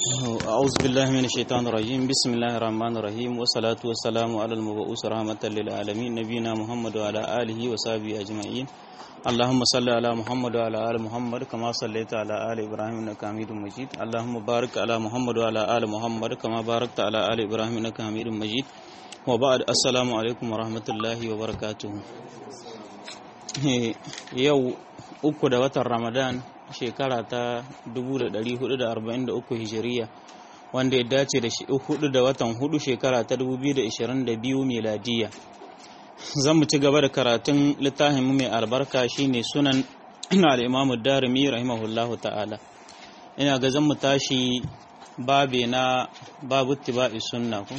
أعوذ بالله من الشيطان الرجيم بسم الله الرحمن الرحيم والصلاة والسلام على المبعوث رحمة للعالمين نبينا محمد وعلى آله وصحبه أجمعين اللهم صل على محمد وعلى آل محمد كما صليت على آل إبراهيم إنك حميد مجيد اللهم بارك على محمد وعلى آل محمد كما باركت على آل إبراهيم إنك حميد مجيد وبعد السلام عليكم ورحمة الله وبركاته yau uku da watan ramadan shekara ta 1443 hijiriya wanda ya dace da hudu da watan hudu shekara ta 2022 miladiya zan mu ci gaba da karatun littafin mai albarka shine sunan al'imamu darimi rahimahullahu ta'ala ina ga zan mu tashi babe na babu tiba'i sunna ku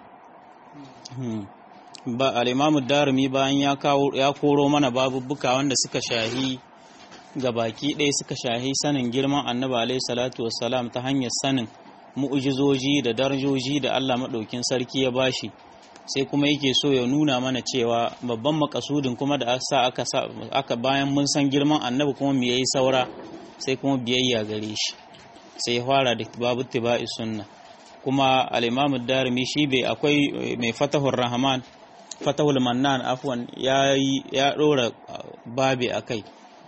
ba al'imamu darimi bayan ya koro mana babubuka wanda suka shahi ga baki ɗaya suka shahi sanin girman annabi alaihi salatu wassalam ta hanyar sanin mu'ujizoji da darajoji da Allah maɗaukin sarki ya bashi sai kuma yake so ya nuna mana cewa babban makasudin kuma da sa aka aka bayan mun san girman annabi kuma mu yayi saura sai kuma biyayya gare shi sai fara da babu tibai sunna kuma al-imam darimi shi bai akwai mai fatahur rahman fatahul mannan afwan ya ya dora babi akai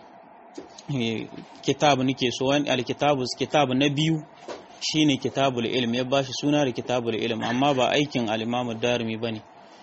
kitabu nake so wani alkitabu kitabu na biyu shine kitabul ilm ya bashi suna da kitabul ilm amma ba aikin al-Imam Darimi bane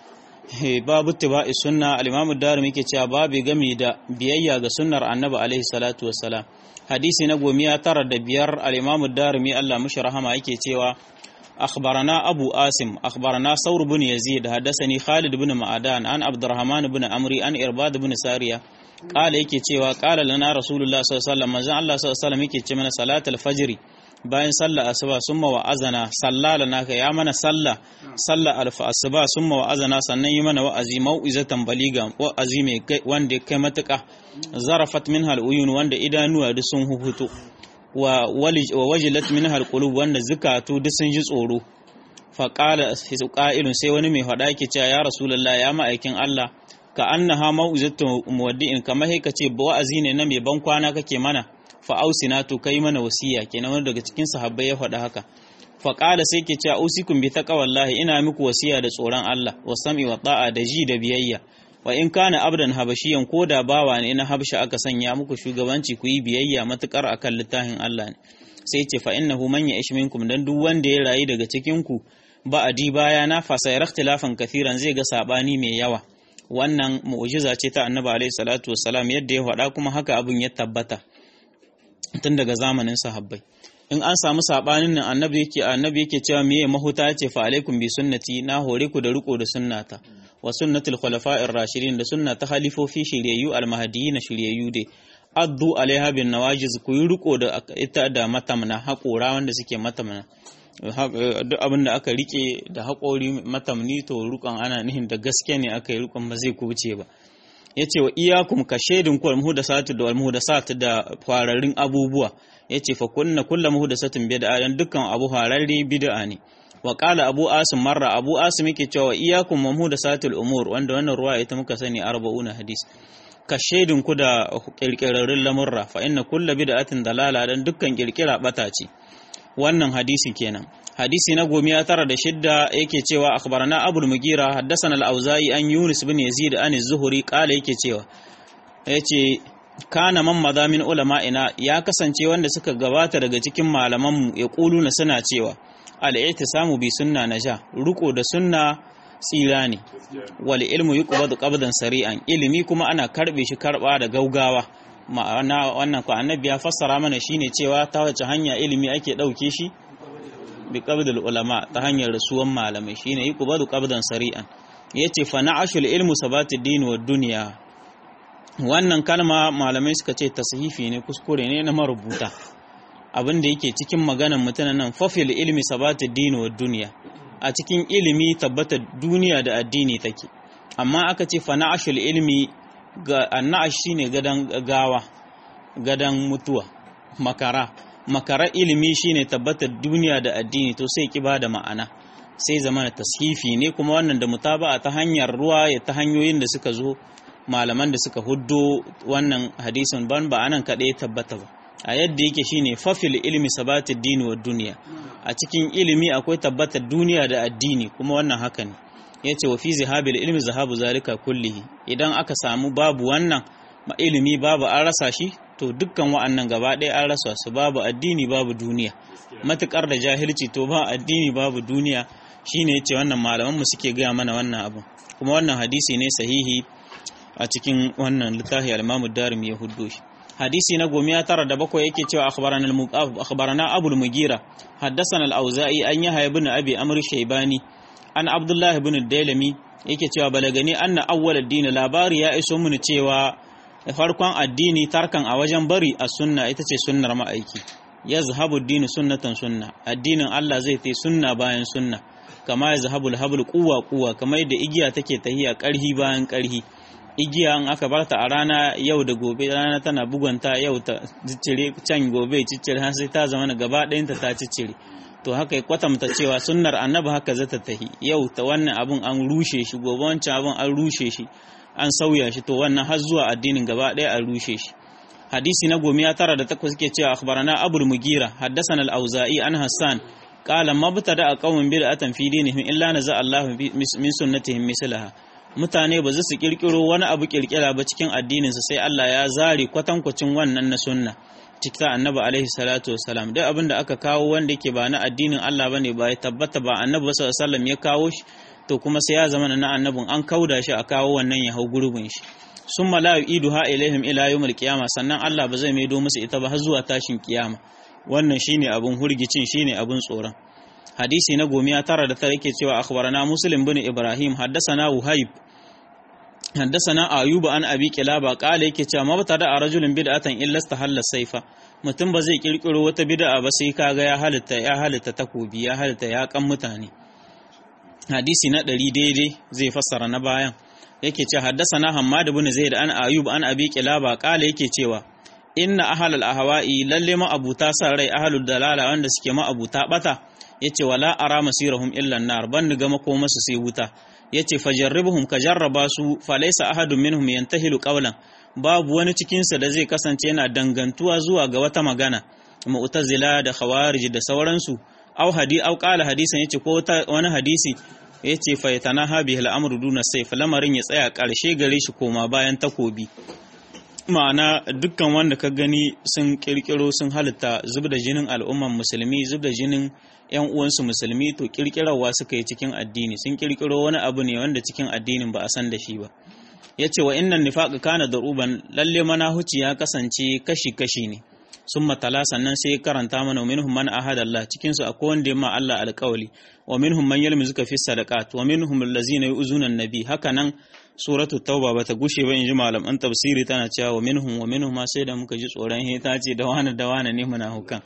babu tibai sunna al-Imam Darimi yake cewa babu game da biyayya ga sunnar Annabi alaihi salatu wassalam hadisi na gomiya tara da biyar al-Imam Darimi Allah mushi rahama yake cewa أخبرنا أبو آسم أخبرنا ثور بن يزيد حدثني خالد بن معدان عن عبد الرحمن بن عمري عن إرباد بن سارية قال yake cewa qala lana rasulullah sallallahu alaihi wasallam manzon Allah sallallahu alaihi wasallam yake ce mana salatul fajr bayan sallar asuba summa wa azana sallalana ka ya mana salla salla alfa asuba summa wa azana sannan yi mana wa'azi mau'izatan baliga wa'azi mai wanda kai matuka zarafat minha al'uyun wanda idanuwa duk sun huhuto wa wajilat minha alqulub wanda zukatu duk sun ji tsoro fa qala qa'ilun sai wani mai faɗa yake cewa ya rasulullah ya ma'aikin Allah ka annaha mau'izatu muwaddi'in kamar kai kace wa'azi ne na mai ban kwana kake mana fa ausina to kai mana wasiya kenan wanda daga cikin sahabbai ya faɗa haka fa qala sai ke cewa usikum bi taqwallahi ina muku wasiya da tsoron Allah wa sam'i wa ta'a da ji da biyayya wa in kana abdan habashiyan ko da bawa ne na habsha aka sanya muku shugabanci ku yi biyayya matukar akan littafin Allah ne sai ce fa innahu man ya'ish minkum dan duk wanda ya rayu daga cikin ku ba adi baya na fa sai ikhtilafan kathiran zai ga sabani mai yawa wannan mu'jiza ce ta annabi alaihi salatu wassalam yadda ya faɗa kuma haka abin ya tabbata tun daga zamanin sahabbai in an samu sabanin nan annabi yake annabi yake cewa meye mahuta ce fa alaikum bi sunnati na hore ku da riko da sunnata wa sunnatul khulafa'ir rashidin da sunna ta halifofi shiryayyu almahdiyina shiryayyu dai addu alaiha bin nawajiz ku yi riko da ita da matamna haƙora wanda suke matamna duk abin da aka rike da haƙori matamni to rukon ana nihin da gaske ne aka yi rukon ba zai kuce ba ya ce wa iyakum ka shaidin ku almuhudasatu da almuhudasatu da fararrun abubuwa ya ce fa kunna kulla muhudasatin bid'a dan dukkan abu fararre bid'a ne wa qala abu asim marra abu asim yake cewa iyakum muhudasatul umur wanda wannan ruwa ita muka sani 40 hadis ka shaidin ku da kirkirarrun lamurra fa inna kulla bid'atin dalala dan dukkan kirkira bata ce wannan hadisi kenan hadisi na gomiya tara da shidda yake cewa akhbarana abul mugira haddathana al-auza'i an yunus bin yazid an az-zuhri qala yake cewa yace kana man madamin ulama'ina ya kasance wanda suka gabata daga cikin malaman mu ya kuluna suna cewa al-i'tisamu bi sunna naja ruko da sunna tsira ne wal ilmu yuqbadu qabdan sari'an ilimi kuma ana karbe shi karba da gaugawa ma'ana wannan ko annabi ya fassara mana shine cewa ta wace hanya ilimi ake dauke shi bi qabdul ulama ta hanyar rasuwan malamai shine yi kubadu qabdan sari'an yace fa na'ashul ilmu sabatid din wa dunya wannan kalma malamai suka ce tashifi ne kuskure ne na marubuta abin da yake cikin maganan mutanen nan fafil ilmi sabatid din wa dunya a cikin ilimi tabbatar duniya da addini take amma aka ce fa na'ashul ilmi ga annash shine gadan gawa gadan mutuwa makara makarar ilimi shine tabbatar duniya da addini to sai ki da ma'ana sai zama tashifi ne kuma wannan da mutaba'a ta hanyar ruwa ya ta hanyoyin da suka zo malaman da suka huddo wannan hadisin ban ba anan kaɗai tabbata ba a yadda yake shine fafil ilmi sabatid dini wa duniya a cikin ilimi akwai tabbatar duniya da addini kuma wannan haka ne yace wa fi zihabil ilmi zahabu zalika kullihi idan aka samu babu wannan ilimi babu an rasa shi to dukkan wa'annan gaba ɗaya an rasa su babu addini babu duniya matukar da jahilci to ba addini babu duniya shine yace wannan malaman mu suke gaya mana wannan abu kuma wannan hadisi ne sahihi a cikin wannan littafi al-Imam Darimi ya huddo shi hadisi na gomiya tara da bakwai yake cewa akhbarana al-muqaf akhbarana Abu al-Mughira haddathana al-Auza'i an Yahya ibn Abi Amr Shaybani an Abdullah ibn Dailami yake cewa balagani anna awwal ad-din labari ya iso mun cewa farkon addini tarkan a wajen bari a sunna ita ce sunnar ma'aiki yazhabu ad-din sunnatan sunna addinin Allah zai tai sunna bayan sunna kama yazhabu al-habl quwwa quwwa kamar yadda igiya take tahiya karhi bayan karhi igiya in aka barta a rana yau da gobe rana tana bugunta yau ta ciccire can gobe ciccire har sai ta zama gaba ɗayanta ta ciccire to haka kwatanta cewa sunnar annabi haka za ta tahi yau ta wannan abun an rushe shi gobe wancan abun an rushe shi an sauya shi to wannan har zuwa addinin gaba ɗaya an rushe shi hadisi na gomiya tara da takwas ke cewa akhbarana abul mugira haddathana al-auza'i an hassan qala mabtada qaumin bid'atan fi dinihim illa naza Allahu min sunnatihim mislaha mutane ba za su kirkiro wani abu kirkira ba cikin addininsa sai Allah ya zare kwatankwacin wannan na sunna cikin annabi alaihi salatu wasalam duk abin da aka kawo wanda yake ba na addinin Allah bane ba ya tabbata ba annabi sallallahu alaihi wasallam ya kawo shi to kuma sai ya zama na annabin an kauda shi a kawo wannan ya hau gurbin shi summa la yu'iduha ilaihim ila yawmil qiyamah sannan Allah ba zai maido musu ita ba har zuwa tashin kiyama wannan shine abun hurgicin shine abun tsoron hadisi na gomiya tara da tara yake cewa akhbarana muslim bin ibrahim haddasana wuhaib haddasana ayuba an abi kilaba kala yake cewa mabtada a rajulin bid'atan illa istahalla saifa mutum ba zai kirkiro wata bid'a ba sai kaga ya halitta ya halitta takobi ya halitta ya kan mutane hadisi na ɗari daidai zai fassara na bayan yake ce haddasana hammad bin zaid an ayub an abi kilaba kala yake cewa inna ahlal ahwa'i lalle ma abuta sa rai ahlul dalala wanda suke ma abuta bata yace wala ara masirahum illa nar ban ga makoma su sai wuta yace fajarribuhum ka jarraba su falaysa ahadun minhum yantahilu qawlan babu wani cikin sa da zai kasance yana dangantuwa zuwa ga wata magana mu'tazila da khawarij da sauransu au hadi au qala hadisan yace ko wani hadisi yace fa yatanaha bihi al-amru duna sayf lamarin ya tsaya karshe gare shi koma bayan takobi ma'ana dukkan wanda ka gani sun kirkiro sun halitta zub da jinin al'umman musulmi zub da jinin yan uwansu musulmi to kirkirarwa suka yi cikin addini sun kirkiro wani abu ne wanda cikin addinin ba a san da shi ba ya ce wa innan nifaƙa kana da ruban lalle manahuci ya kasance kashi-kashi ne sun matala sannan sai karanta mana wa minhum man ahada Allah cikin su akwai wanda ya ma Allah alƙawali wa minhum man yalmizuka fi sadaqat wa minhum allazina yu'zuna an-nabi haka nan suratul tauba bata gushe ba inji malaman tafsiri tana cewa wa minhum wa minhum ma sai da muka ji tsoron he ta ce da wani da wani ne muna hukan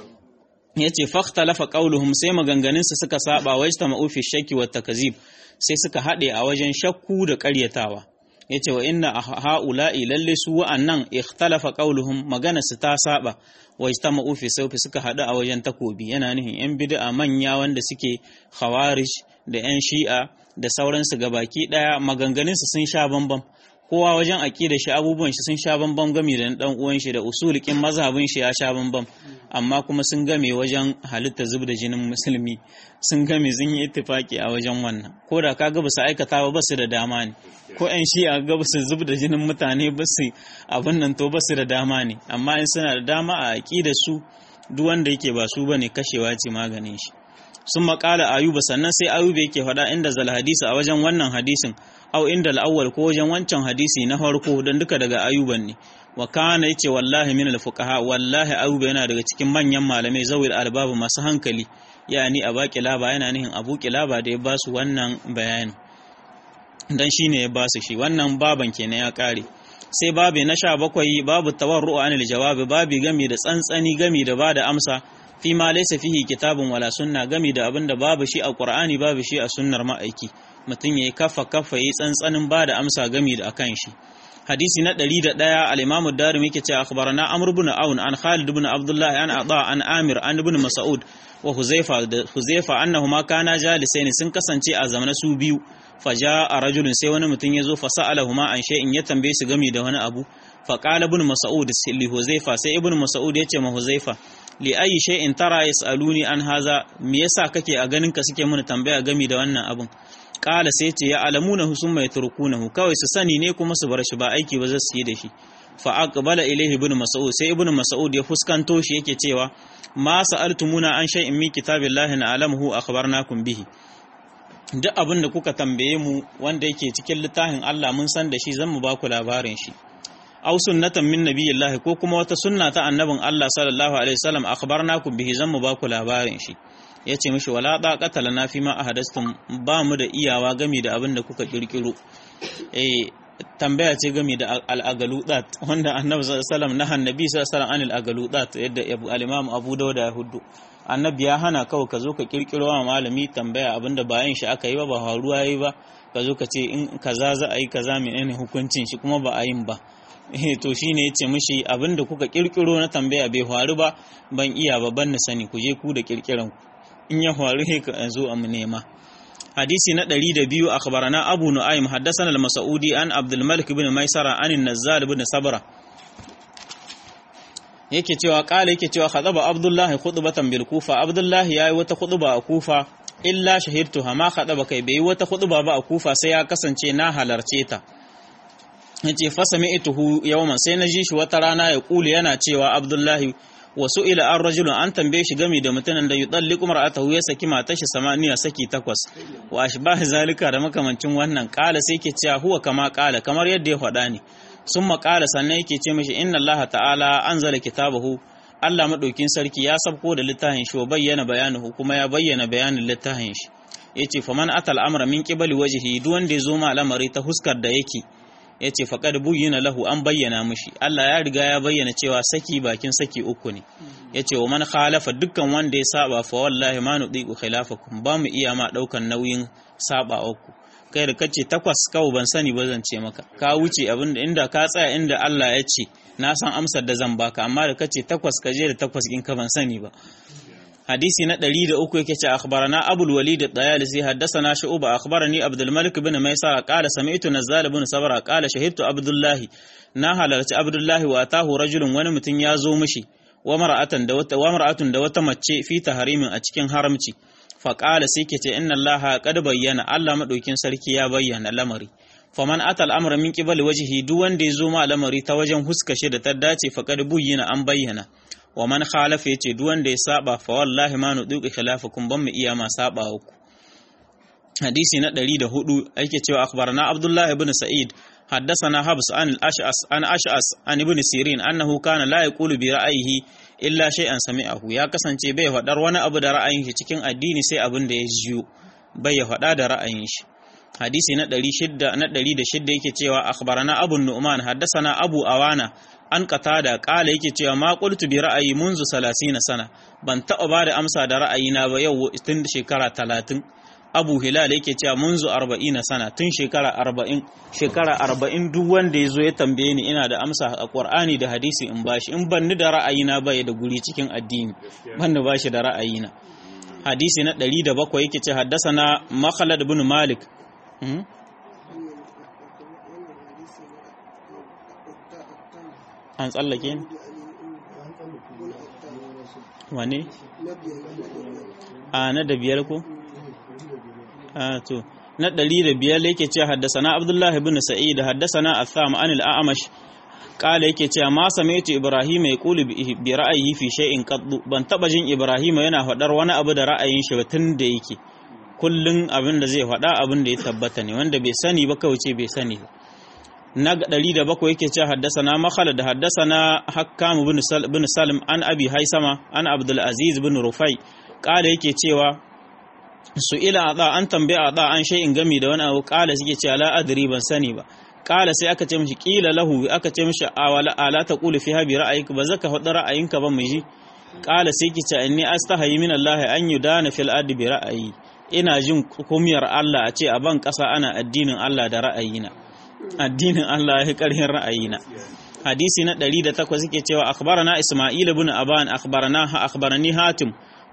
yace fakhtalafa qauluhum sai maganganun su suka saba wa istama'u fi shakki wa takzib sai suka hade a wajen shakku da ƙaryatawa yace wa inna haula'i lalle su wa'annan ikhtalafa qauluhum magana su ta saba wa istama'u fi sawfi suka hadu a wajen takobi yana nihin yan bid'a manya wanda suke khawarij da yan shi'a da sauransu gabaki daya maganganun su sun sha bambam kowa wajen aqida shi abubuwan shi sun sha bambam game da dan uwan shi da usulikin mazhabin shi ya sha bambam amma kuma sun game wajen halitta zub da jinin musulmi sun game sun yi ittifaki a wajen wannan ko da kaga ba su aikata ba ba su da dama ne ko yan shi'a ga ba su zub da jinin mutane ba su abin nan to ba su da dama ne amma in suna da dama a aqida su duk wanda yake ba su bane kashewa ce maganin shi sun makala ayuba sannan sai ayuba yake faɗa inda zal hadisi a wajen wannan hadisin au inda al'awwal ko wajen wancan hadisi na farko don duka daga ayuban ne wa kana yace wallahi min al-fuqaha wallahi ayuba yana daga cikin manyan malamai zawil albabu masu hankali yani a baki laba yana nihin abu kilaba da ya ba su wannan bayani dan shine ya ba su shi wannan baban kenan ya kare sai babi na sha bakwai babu tawarru anil jawabi babi gami da tsantsani gami da bada amsa fi ma laysa fihi kitabun wala sunna gami da abinda babu shi a qur'ani babu shi a sunnar ma'aiki mutum yayi kafa kafa yayi tsantsanin bada amsa gami da akan shi hadisi na 101 al-imam ad-darimi yake cewa akhbarana amr ibn aun an khalid ibn abdullah an ada an amir an ibn mas'ud wa huzaifa da huzaifa annahuma kana jalisain sun kasance a zamanin su biyu faja a rajulun sai wani mutum ya zo fa sa'alahuma an shay'in ya tambaye su gami da wani abu fa qala ibn mas'ud li huzaifa sai ibn mas'ud ya ce ma huzaifa li ayi shay'in tara yasaluni an haza me yasa kake a ganin ka suke mana tambaya game da wannan abin kala sai ce ya alamuna summa yatrukunahu kawai su sani ne kuma su bar shi ba aiki ba zai yi da shi fa aqbala ilayhi ibn mas'ud sai ibn mas'ud ya fuskanto shi yake cewa ma sa'altumuna an shay'in min kitabillahi na alamuhu akhbarnakum bihi duk abin da kuka tambaye mu wanda yake cikin littafin Allah mun san da shi zan mu ba ku labarin shi aw sunnatan min nabiyillahi ko kuma wata sunna ta annabin Allah sallallahu alaihi wasallam akhbarnakum bihi zan mu ba ku labarin shi yace mishi wala daqata lana fi ma ahadastum ba mu da iyawa gami da abin da kuka kirkiro eh tambaya ce game da al'agaludat wanda annabi sallallahu alaihi wasallam na annabi sallallahu alaihi wasallam anil agaludat yadda al-imam Abu Dawud ya hudu annabi ya hana kawai ka zo ka kirkiro wa malami tambaya abinda bayan shi aka yi ba ba faruwa yayi ba ka zo ka ce in kaza za a yi kaza menene hukuncin shi kuma ba a yin ba eh to shine yace mishi abinda kuka kirkiro na tambaya bai faru ba ban iya ba ban na sani ku je ku da kirkiran ku in ya faru he ka zo a mu nema hadisi na 102 akhbarana abu nu'aym haddathana al-mas'udi an abdul malik ibn maisara an an-nazzal ibn sabra yake cewa kala yake cewa khadaba abdullahi khutbatan bil kufa abdullahi yayi wata khutba a kufa illa shahidtuha ma khadaba kai bai wata khutba ba a kufa sai ya kasance na halarce ta yace fa sami'tuhu yawman sai na ji shi wata rana ya kula yana cewa abdullahi wasu ila an rajulun an tambaye shi gami da mutumin da yudalliqu mar'atahu ya saki matar shi samaniya saki takwas wa ashbah zalika da makamancin wannan kala sai ke cewa huwa kama kala kamar yadda ya faɗa ne sun maƙala sannan yake ce mashi inna Allah ta'ala an zala kitabahu Allah maɗaukin sarki ya sabko da littafin shi wa bayyana bayanuhu kuma ya bayyana bayanin littafin shi yace faman atal amra min qibali wajhi duk wanda ya zo ma al'amari ta huskar da yake yace faqad buyyina lahu an bayyana mishi Allah ya riga ya bayyana cewa saki bakin saki uku ne yace wa man khalafa dukkan wanda ya saba fa wallahi ma nudiku khilafakum ba mu iya ma daukan nauyin saba uku kai da kace takwas kawo ban sani ba zan ce maka ka wuce abin da inda ka tsaya inda Allah ya ce na san amsar da zan baka amma da kace takwas ka je da takwas in ka ban sani ba hadisi na 103 yake ce akhbarana abul walid at-tayalisi haddathana shu'ba akhbarani abdul malik ibn maisara qala sami'tu nazzal ibn sabra qala shahidtu abdullahi na halarci abdullahi wa atahu rajulun wani mutum ya zo mishi wa mar'atan da wata wa mar'atun da wata mace fi tahrimin a cikin haramci faƙala sai ke ce inna Allah qad bayyana Allah madaukin sarki ya bayyana lamari faman ata al'amra min qibali wajhi duk wanda ya zo ma lamari ta wajen huskashe da ta dace faqad buyyina an bayyana wa man khalafa yace duk wanda ya saba fa wallahi ma nuduqi khilafakum ban mu iya ma saba ku hadisi na 104 ake cewa akhbarana Abdullah ibn Sa'id حدثنا حبس عن الأشعث عن أشعث عن ابن سيرين أنه كان لا يقول برأيه illa shay'an sami'ahu ya kasance bai faɗar wani abu da ra'ayin shi cikin addini sai abin da ya jiyo bai ya faɗa da ra'ayin shi hadisi na 600 na 106 yake cewa akhbarana abu nu'man haddathana abu awana an qatada qala yake cewa ma qultu bi ra'ayi munzu 30 sana ban taɓa ba da amsa da ra'ayina ba yau tun shekara 30 abu hilal yake cewa munzu 40 sana tun shekara 40 shekara 40 duk wanda yazo ya tambaye ni ina da amsa a qur'ani da hadisi in bashi in ban ni da ra'ayina ba ya da guri cikin addini ban ni bashi da ra'ayina hadisi na 107 yake ce haddasana makhalad ibn malik an tsallake ni wane a na da biyar ko a to na ɗari da biyar yake ce haddasana abdullahi ibn sa'id haddasana atham an al-a'mash kala yake cewa ma samaitu ibrahim ya kulu bi ra'ayi fi shay'in qaddu ban taba jin ibrahim yana faɗar wani abu da ra'ayin shi tun da yake kullun abin da zai faɗa abin da ya tabbata ne wanda bai sani ba kawai ce bai sani ba na ɗari da bakwai yake cewa haddasana makhala da haddasana hakkam bin salim an abi haisama an abdul aziz bin rufai kala yake cewa su ila a an tambaya a an shay'in gami da wani abu kala suke cewa la adri ban sani ba kala sai aka ce mishi kila lahu aka ce mishi awala ala ta qulu fi habi ra'ayika ba zaka faɗi ra'ayinka ba mu ji kala sai ki ce inni astahayi min Allah an yudana fil ardi bi ra'ayi ina jin kumiyar Allah a ce a ban ƙasa ana addinin Allah da ra'ayina addinin Allah ya karhin ra'ayina hadisi na 108 suke cewa akhbarana isma'il ibn aban akhbarana akhbarani hatim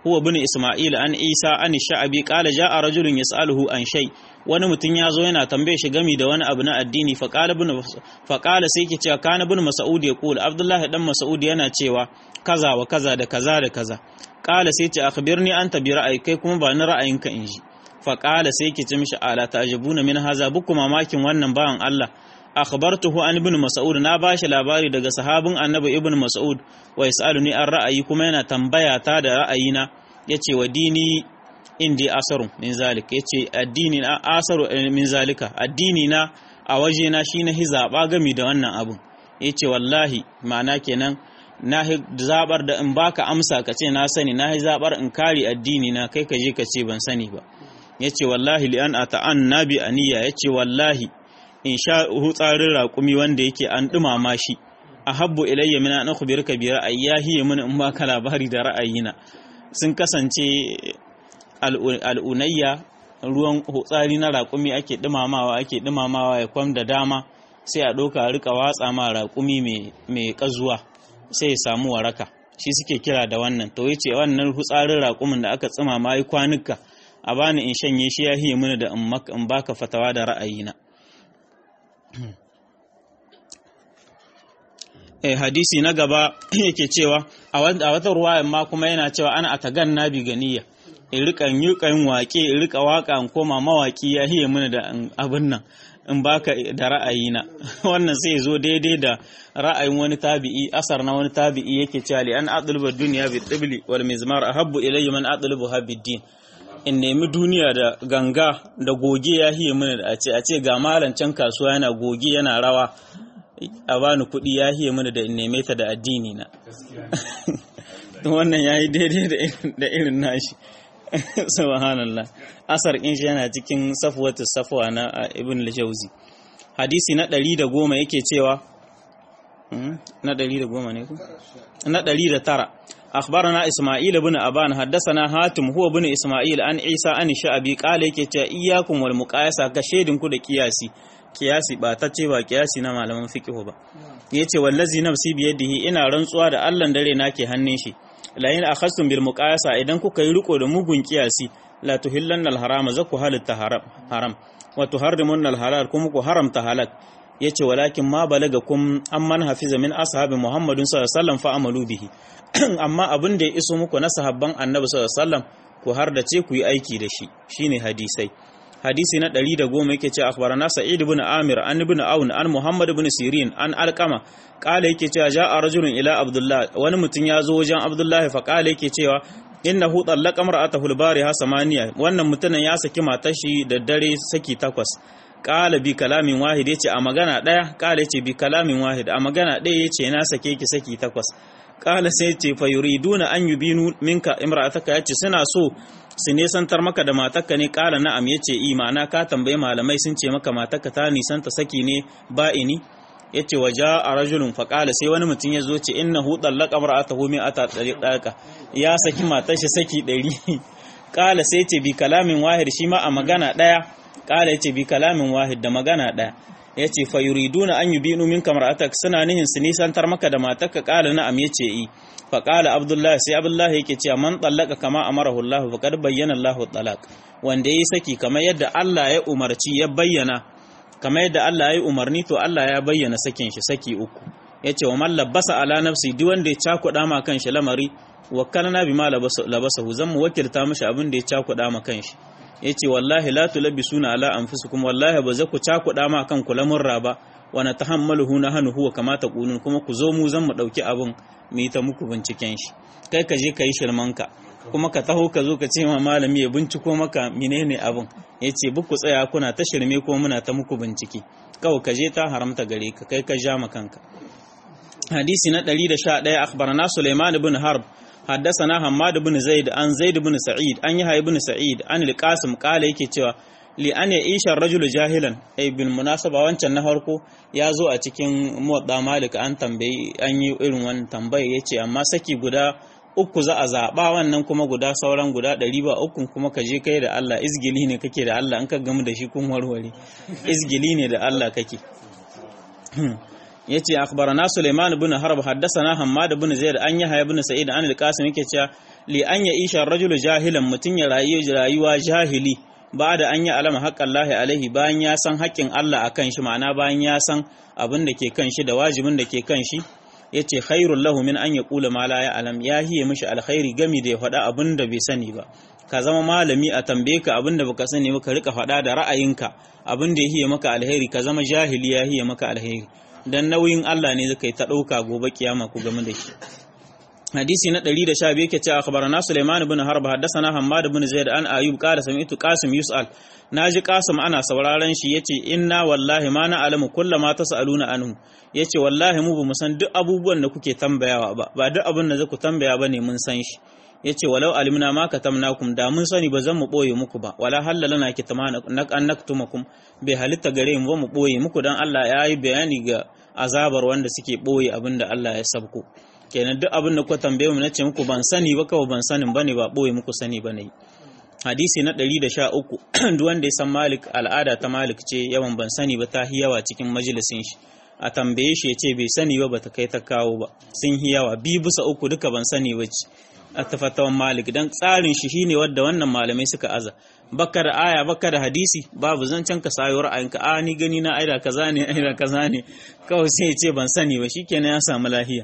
huwa bin isma'il an isa an sha'abi qala ja'a rajulun yas'aluhu an shay wani mutum ya zo yana tambaye shi gami da wani abu na addini fa qala bin fa qala sai yake cewa kana bin mas'ud ya kula abdullahi dan mas'ud yana cewa kaza wa kaza da kaza da kaza qala sai ce akhbirni anta bi ra'ayi kai kuma ba ni ra'ayinka in ji fa qala sai yake ce mishi ala ta'jabuna min haza buku mamakin wannan bawan Allah akhbartuhu an ibn mas'ud na bashi labari daga sahabin annabi ibn mas'ud wa yasaluni an ra'ayi kuma yana tambaya ta da ra'ayina yace wa dini indi asarun min zalika yace addini na asaru min zalika addini na a waje na shine hizaba gami da wannan abun yace wallahi ma'ana kenan na zabar da in baka amsa ka ce na sani na zabar in kare addini na kai ka je ka ce ban sani ba yace wallahi li an ata'an nabi aniya yace wallahi in sha hutsarin raƙumi wanda yake an ɗumama shi a habbu ilayya mina na kubirka bi ra'ayi ya hiye mini in baka labari da ra'ayina sun kasance al'unayya ruwan hutsari na raƙumi ake ɗumamawa ake ɗumamawa ya kwam da dama sai a ɗauka a rika watsa ma raƙumi mai ƙazuwa sai ya samu waraka shi suke kira da wannan to yace wannan hutsarin raƙumin da aka tsumama ai kwanuka a bani in shanye shi ya hiye mini da in baka fatawa da ra'ayina eh hadisi na gaba yake cewa a wata ruwayan ma kuma yana cewa ana atagan nabi ganiya in rika yi kan waƙe in rika waka in koma mawaki ya hiye mini da abin nan in baka da ra'ayina wannan sai zo daidai da ra'ayin wani tabi'i asar na wani tabi'i yake cewa li an adlubu dunya bi tibli wal mizmar ahabbu ilayya man adlubu habiddin in nemi duniya da ganga da goge ya hiye mini da a ce a ce ga malam can kasuwa yana goge yana rawa a bani kuɗi ya hiye mini da in neme ta da addini na wannan ya yi daidai da irin nashi subhanallah asar in shi yana cikin safwatu safwa na ibn al-jawzi hadisi na ɗari da goma yake cewa na ɗari da goma ne ku na ɗari da tara أخبرنا إسماعيل بن أبان حدثنا هاتم هو بن إسماعيل عن عيسى عن الشعبي قال yake cewa iyyakum wal muqayasa ka shedin ku da kiyasi kiyasi ba ta ce ba kiyasi na malaman fiqh ba yace wallazi nafsi bi yadihi ina rantsuwa da Allah dare nake hannun shi la in akhastum bil muqayasa idan kuka yi riko da mugun kiyasi la tuhillanna al harama zaku halitta haram haram wa tuharrimunna al halal kuma ku haramta halal yace walakin ma balagakum amman hafiza min ashabi muhammadin sallallahu alaihi wasallam fa amalu bihi amma abin da ya iso muku na sahabban annabi sallallahu alaihi wasallam ku har da ce ku yi aiki da shi shine hadisai hadisi na 110 yake ce akhbarana sa'id ibn amir an ibn aun an muhammad ibn sirin an alqama kala yake cewa ja'a rajulun ila abdullah wani mutum ya zo wajen abdullah fa kala yake cewa innahu tallaqa mar'atahu al-bariha samaniya wannan mutumin ya saki matar shi da dare saki takwas kala bi kalamin wahid yace a magana daya kala yace bi kalamin wahid a magana daya yace na sake ki saki takwas kala sai ce fa yuriduna an yubinu minka imra'ataka yace suna so su nesantar maka da matarka ne kala na'am yace i ma'ana ka tambaye malamai sun ce maka matarka ta nisanta saki ne ba'ini yace waja a rajulun fa kala sai wani mutum ya zo ce innahu tallaqa imra'atahu mi ata tariqa ya saki matar shi saki 100 kala sai ce bi kalamin wahid shi ma a magana daya kala yace bi kalamin wahid da magana daya ya ce fa yuriduna an yubinu minka mar'atak suna nihin su nisantar maka da matarka kala na'am yace i fa qala abdullahi sai abdullahi yake cewa man tallaka kama amarahu Allah fa kad bayyana Allahu talaq wanda yayi saki kamar yadda Allah ya umarci ya bayyana kamar yadda Allah ya yi umarni to Allah ya bayyana sakin shi saki uku yace wa man labasa ala nafsi duk wanda ya cakuɗa ma kanshi lamari wakkalna bima labasahu zan mu wakilta mishi abin da ya cakuɗa ma kanshi yace wallahi la tulabisuna ala anfusikum wallahi ba za ku cakuɗa ma kan ku lamurra ba wa natahammaluhu nahnu huwa kama taqulun kuma ku zo mu zan mu dauki abin mu yi ta muku binciken shi kai ka je ka yi shirmanka kuma ka taho ka zo ka ce ma malami ya binciko maka menene abin yace buku tsaya kuna ta shirme ko muna ta muku bincike kawai ka je ta haramta gare ka kai ka ja ma kanka hadisi na 111 akhbarana Sulaiman ibn Harb حدثنا حماد بن زيد عن زيد بن سعيد عن يحيى بن سعيد عن القاسم قال yake cewa li an ya isha rajul jahilan ay bil munasaba wancan na farko ya zo a cikin muwadda malik an tambayi an yi irin wannan tambaye yace amma saki guda uku za a zaba wannan kuma guda sauran guda ɗari ba uku kuma ka je kai da Allah izgili ne kake da Allah an ka gamu da shi kun warware izgili ne da Allah kake yace akhbarana Sulaiman ibn Harb haddathana Hammad ibn Zaid an Yahya ibn Sa'id an al-Qasim yake cewa li an ya isha rajulu jahilan mutum ya rayu rayuwa jahili ba da an yi alama haƙƙan lahi alaihi bayan ya san haƙƙin Allah a kan shi ma'ana bayan ya san abin da ke kan shi da wajibin da ke kan shi ya ce khairun lahu min an ya ƙula ma la ya alam ya hiye mishi alkhairi gami da ya faɗa abin da bai sani ba ka zama malami a tambaye ka abin da baka sani ba ka rika faɗa da ra'ayinka abin da ya hiye maka alheri ka zama jahili ya hiye maka alheri dan nauyin Allah ne zaka yi ta ɗauka gobe kiyama ku game da shi hadisi na 112 yake cewa akhbarana Sulaiman ibn Harb haddathana Hammad ibn Zaid an Ayyub qala sami'tu Qasim yus'al naji Qasim ana sauraron shi yace inna wallahi ma na alamu kullama tasaluna anhu yace wallahi mu bamu san duk abubuwan da kuke tambayawa ba ba duk abin da zaku tambaya bane mun san shi yace walau alimna ma katamnakum da mun sani ba zan mu boye muku ba wala halalana kitmana an naktumakum bai halitta gare mu ba mu boye muku dan Allah ya yi bayani ga azabar wanda suke boye abin da Allah ya sabko kenan duk abin da kuka tambaye mu nace muku ban sani ba kawai ban sanin bane ba boye muku sani bane hadisi na 113 duk wanda ya san Malik al'ada ta Malik ce yawan ban sani ba ta hiyawa cikin majalisin shi a tambaye shi yace bai sani ba bata kai ta kawo ba sun hiyawa bi bisa uku duka ban sani ba ce a tafatawan Malik dan tsarin shi shine wanda wannan malamai suka aza baka da aya baka da hadisi babu zancen ka sayo ra'ayinka a ni gani na aida kaza ne aida kaza ne kawai sai ya ce ban sani ba shikenan ya samu lahiya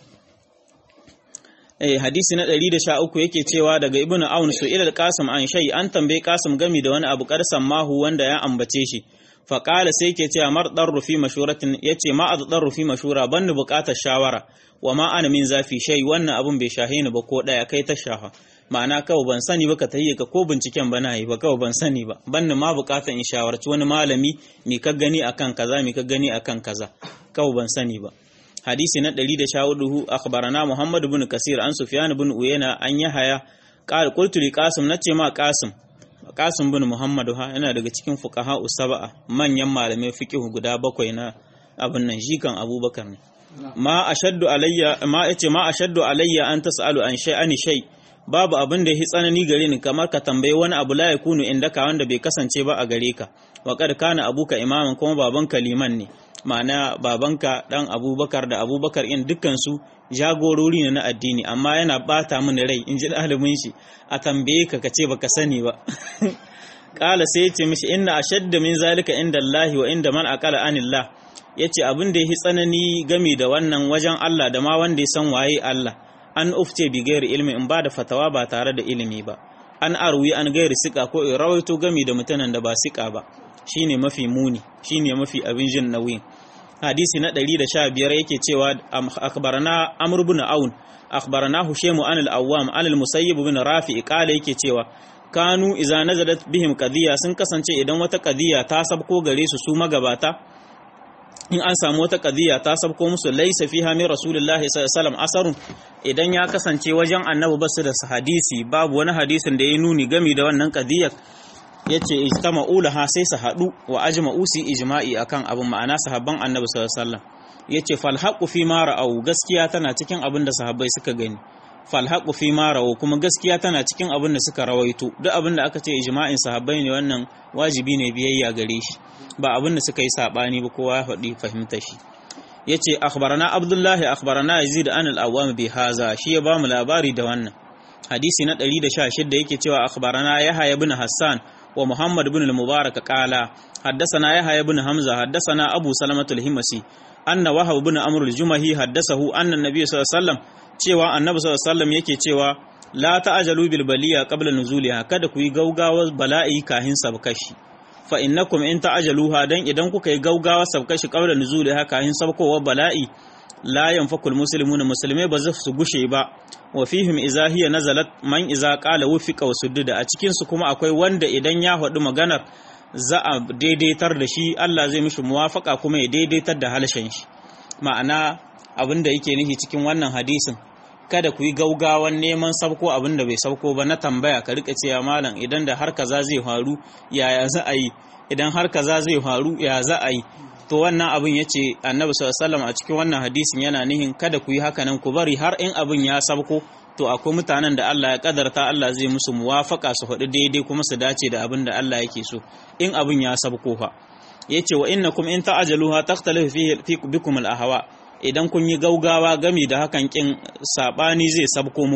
eh hadisi na 113 yake cewa daga ibnu aun su ila qasim an shay an tambaye qasim gami da wani abu karsan mahu wanda ya ambace shi fa qala sai yake cewa mar darru fi mashuratin yace ma darru fi mashura banni bukatar shawara wa ma ana min zafi shay wannan abun bai shahe ni ba ko daya kai ta shaha ma'ana kawai ban sani ba ka tahiyya ka ko binciken ba na yi ba kawai ban sani ba banni ma bukatar in shawarci wani malami mi ka gani akan kaza mi ka gani akan kaza kawai ban sani ba hadisi na 114 akhbarana Muhammad ibn Kasir an Sufyan ibn Uyayna an Yahaya qala qultu li Qasim nace ma Qasim Qasim ibn Muhammad ha yana daga cikin fuqaha usaba manyan malamai fiqh guda bakwai na abin nan jikan Abubakar ne ma ashaddu alayya ma yace ma ashaddu alayya an tasalu an shay'ani shay babu abin da ya tsanani gare ni kamar ka tambayi wani abu la yakunu indaka wanda bai kasance ba a gare ka wa kad kana abuka imaman kuma babanka liman ne ma'ana babanka dan abubakar da abubakar in dukkansu jagorori ne na addini amma yana bata mini rai in ji ɗalibin shi a tambaye ka kace baka sani ba kala sai ya ce mishi inna ashadda min zalika inda Allah wa inda man aqala anillah yace abin da yafi tsanani game da wannan wajen Allah da ma wanda ya san waye Allah an ufce bi gairi ilmi in ba da fatawa ba tare da ilimi ba an arwi an gairi sika ko in rawaito game da mutanen da ba sika ba shine mafi muni shine mafi abin jin nauyi hadisi na 115 yake cewa akhbarana amr ibn aun akhbarana hushaymu an al-awwam an al-musayyib ibn rafi qala yake cewa kanu idza nazalat bihim qadiya sun kasance idan wata qadiya ta sabko gare su su magabata in an samu wata qadiya ta sabko musu laysa fiha min rasulillahi sallallahu alaihi wasallam asarun idan ya kasance wajen annabi basu da hadisi babu wani hadisin da ya nuni gami da wannan qadiyar yace ijtama'u laha sai su hadu wa ajma'u si ijma'i akan abin ma'ana sahabban annabi sallallahu alaihi wasallam yace fal haqu fi ma ra'au gaskiya tana cikin abin da sahabbai suka gani fal haqu fi ma ra'au kuma gaskiya tana cikin abin da suka rawaito duk abin da aka ce ijma'in sahabbai ne wannan wajibi ne biyayya gare shi ba abin da suka yi sabani ba kowa ya faɗi fahimta shi yace akhbarana abdullahi akhbarana yazid an al-awwam bi haza shi ya bamu labari da wannan hadisi na 116 yake cewa akhbarana yahya ibn hassan ومحمد بن المبارك قال حدثنا يحيى بن حمزة حدثنا أبو سلمة الهمسي أن وهب بن أمر الجمهي حدثه أن النبي صلى الله عليه وسلم cewa annabi sallallahu alaihi wasallam yake cewa la ta'jalu bil baliya qabla nuzuliha kada ku yi gaugawa bala'i kahin sabkashi fa innakum in ta'jaluha dan idan kuka yi gaugawa sabkashi qabla nuzuliha kahin sabkowa bala'i la yanfakul muslimuna musulmai ba za su gushe ba wa fihim idza hiya nazalat man idza qala wufiqa wa suddida a cikin su kuma akwai wanda idan ya faɗi maganar za a daidaitar da shi Allah zai mishi muwafaka kuma ya daidaitar da halshen shi ma'ana abin da yake nufi cikin wannan hadisin kada ku yi gaugawan neman sabko abin da bai sabko ba na tambaya ka rika cewa malam idan da har kaza zai faru yaya za a yi idan har kaza zai faru ya za a yi to wannan abin ya ce annabi sallallahu a cikin wannan hadisin yana nihin kada ku yi haka nan ku bari har in abin ya sabko to akwai mutanen da Allah ya kadarta Allah zai musu muwafaka su faɗi daidai kuma su dace da abin da Allah yake so in abin ya sabko fa yace wa innakum in ta'ajaluha takhtalifu fi bikum al-ahwa idan kun yi gaugawa gami da hakan kin sabani zai sabko muku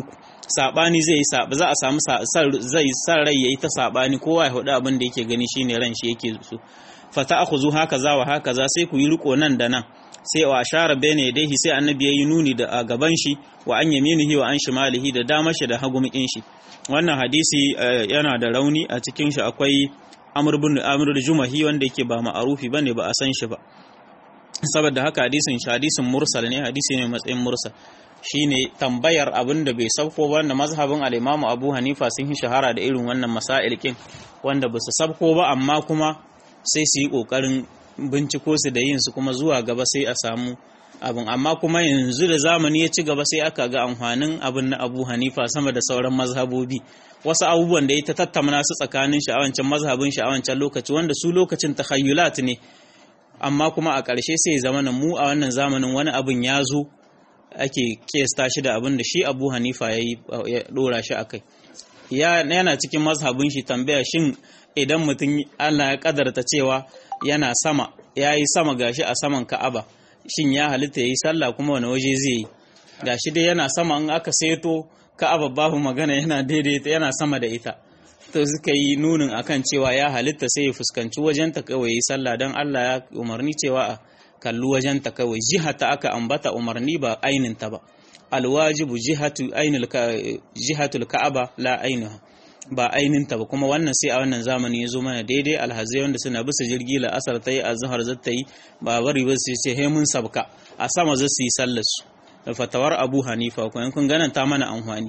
sabani zai yi za a samu zai san rai yayi ta sabani kowa ya hudu abin da yake gani shine ran shi yake so fata akhuzu haka za wa haka za sai ku yi riko nan da nan sai wa ashara bayna yadayhi sai annabi yayi nuni da a gaban shi wa an yaminihi wa an shimalihi da dama shi da hagumin shi wannan hadisi yana da rauni a cikin shi akwai amr bin amr jumahi wanda yake ba ma'arufi bane ba a san shi ba saboda haka hadisin shi hadisin mursal ne hadisi ne matsayin mursal shine tambayar abin da bai sauko ba wanda mazhabin al-Imam Abu Hanifa sun yi shahara da irin wannan masail kin wanda ba su sauko ba amma kuma sai su yi kokarin binciko su da yin su kuma zuwa gaba sai a samu abin amma kuma yanzu da zamani ya ci gaba sai aka ga amfanin abin na Abu Hanifa sama da sauran mazhabobi wasu abubuwan da ya ta tattauna su tsakanin sha'awancin mazhabin sha'awancin lokaci wanda su lokacin takhayyulat ne amma kuma a ƙarshe sai zama mu a wannan zamanin wani abin ya zo ake kesta shi da abin da shi abu hanifa ya ɗora shi a kai yana cikin mazhabin shi tambaya shin idan mutum allah ya kadarta cewa yana sama ya yi sama gashi a saman ka'aba shin ya halitta ya yi sallah kuma wani waje zai yi gashi dai yana sama in aka seto ka'aba babu magana yana daidaita yana sama da ita to suka yi nunin akan cewa ya halitta sai ya fuskanci wajenta kawai yi sallah don Allah ya umarni cewa a kalli wajenta kawai jihata aka ambata umarni ba aininta ba alwajibu jihatu ainul jihatul ka'aba la ainuha ba aininta ba kuma wannan sai a wannan zamani ya zo mana daidai alhazai wanda suna bisa jirgi la asar ta yi azhar zata yi ba bari ba su ce he mun sabka a sama za su yi sallar su da fatawar Abu Hanifa ko kun ganan ta mana amfani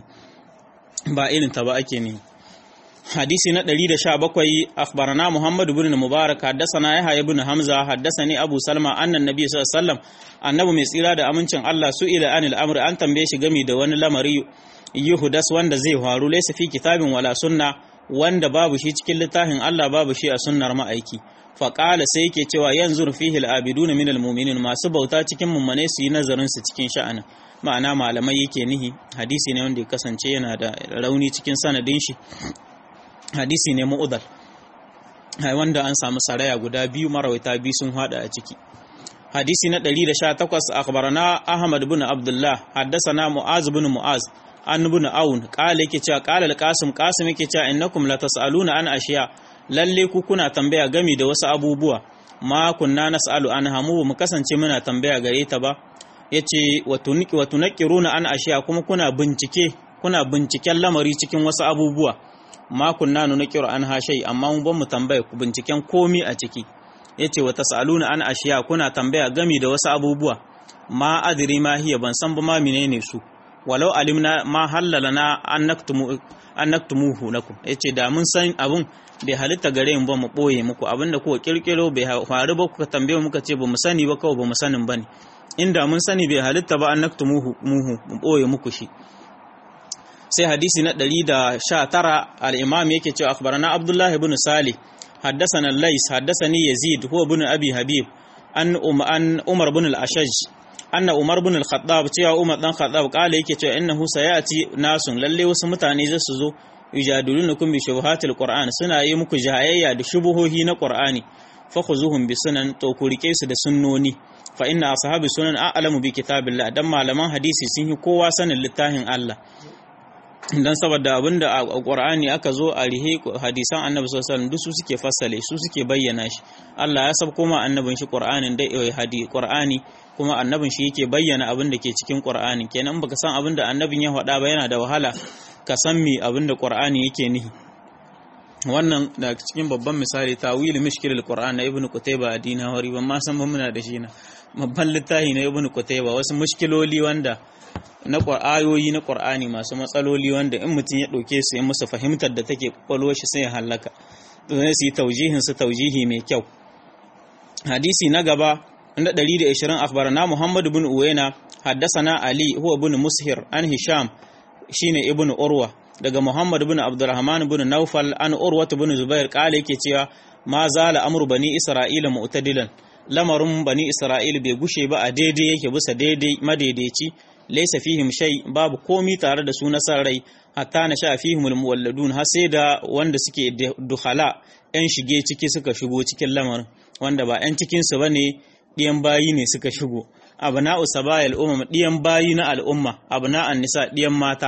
ba irin ta ba ake ne حديث ندري دشا بكوي أخبرنا محمد بن المبارك حدثنا يحيى بن حمزة حدثني أبو سلمة أن النبي صلى الله عليه وسلم annabi mai tsira da amincin Allah su ila anil amr an tambaye shi gami da wani lamari yuhudas wanda zai faru laysa fi kitabin wala sunna wanda babu shi cikin littafin Allah babu shi a sunnar ma'aiki fa qala sai yake cewa yanzu fihi al-abidun min al-mu'minin masu bauta cikin mummane su yi nazarin su cikin sha'anin ma'ana malamai yake nihi hadisi ne wanda ya kasance yana da rauni cikin sanadin shi hadisi ne mu'udal wanda an samu saraya guda biyu marawaita biyu sun hada a ciki hadisi na 118 akhbarana ahmad ibn abdullah haddathana mu'az ibn mu'az an ibn aun qala yake cewa qala al-qasim qasim yake cewa innakum la tasaluna an ashiya lalle ku kuna tambaya gami da wasu abubuwa ma kunna nas'alu an hamu mu kasance muna tambaya gare ta ba yace wa tunqi wa tunqiruna an ashiya kuma kuna bincike kuna binciken lamari cikin wasu abubuwa ma kunna nunqiru an hashai amma mun ban mu tambaya ku binciken komi a ciki yace wa tasaluna an ashiya kuna tambaya gami da wasu abubuwa ma adri ma hiya ban san ba ma menene su walau alimna ma halalana an naktumu an naktumuhu lakum yace da mun san abun bai halitta gare mu ba mu boye muku abinda kuka kirkiro bai faru ba kuka tambaye muka ce ba mu sani ba kawai ba mu sanin bane inda mun sani bai halitta ba an naktumuhu muhu mu boye muku shi sai hadisi na 119 al-imam yake cewa akhbarana abdullah ibn salih حدثنا الليث حدثني يزيد هو ابن أبي حبيب أن أم أن عمر بن الأشج أن عمر بن الخطاب cewa Umar dan Khattab kala yake cewa innahu sayati nasun lalle wasu mutane za su zo yujadilunukum bi shubuhatil Qur'an suna yi muku jayayya da shubuhohi na Qur'ani fakhuzuhum bi sunan to ku rike su da sunnoni fa inna ashabi sunan a'lamu bi kitabillah dan malaman hadisi sun yi kowa sanin littafin Allah dan saboda abinda a Qur'ani aka zo a rihe hadisan Annabi sallallahu alaihi wasallam su suke fassale su suke bayyana shi Allah ya sabko ma annabin shi Qur'anin da eh hadi Qur'ani kuma annabin shi yake bayyana abin da ke cikin Qur'ani kenan baka san abin da annabin ya faɗa ba yana da wahala ka san me abin da Qur'ani yake nihi wannan da cikin babban misali tawil mishkilul Qur'an na Ibn Qutayba a Dinawari ban ma san ba muna da shi na babban littafi na Ibn Qutayba wasu mushkiloli wanda na ayoyi na ƙwar'ani masu matsaloli wanda in mutum ya ɗauke su in musu fahimtar da take ƙwaƙwalwar shi sai ya hallaka to ne su yi taujihin su taujihi mai kyau hadisi na gaba inda 120 akhbarana Muhammad ibn Uwaina haddasana Ali huwa ibn Mushir an Hisham shine ibn Urwa daga Muhammad ibn Abdurrahman ibn Naufal an Urwa ibn Zubair kale yake cewa ma zala amru bani Isra'ila mu'tadilan lamarin bani Isra'ila bai gushe ba a daidai yake bisa daidai madaidaici laysa fihim shay babu komi tare da su nasar rai hatta na sha fihim almuwalladun har sai da wanda suke duhala yan shige ciki suka shigo cikin lamarin wanda ba yan cikin su bane diyan bayi ne suka shigo abna'u sabayil umam diyan bayi na al'umma abna'an nisa diyan mata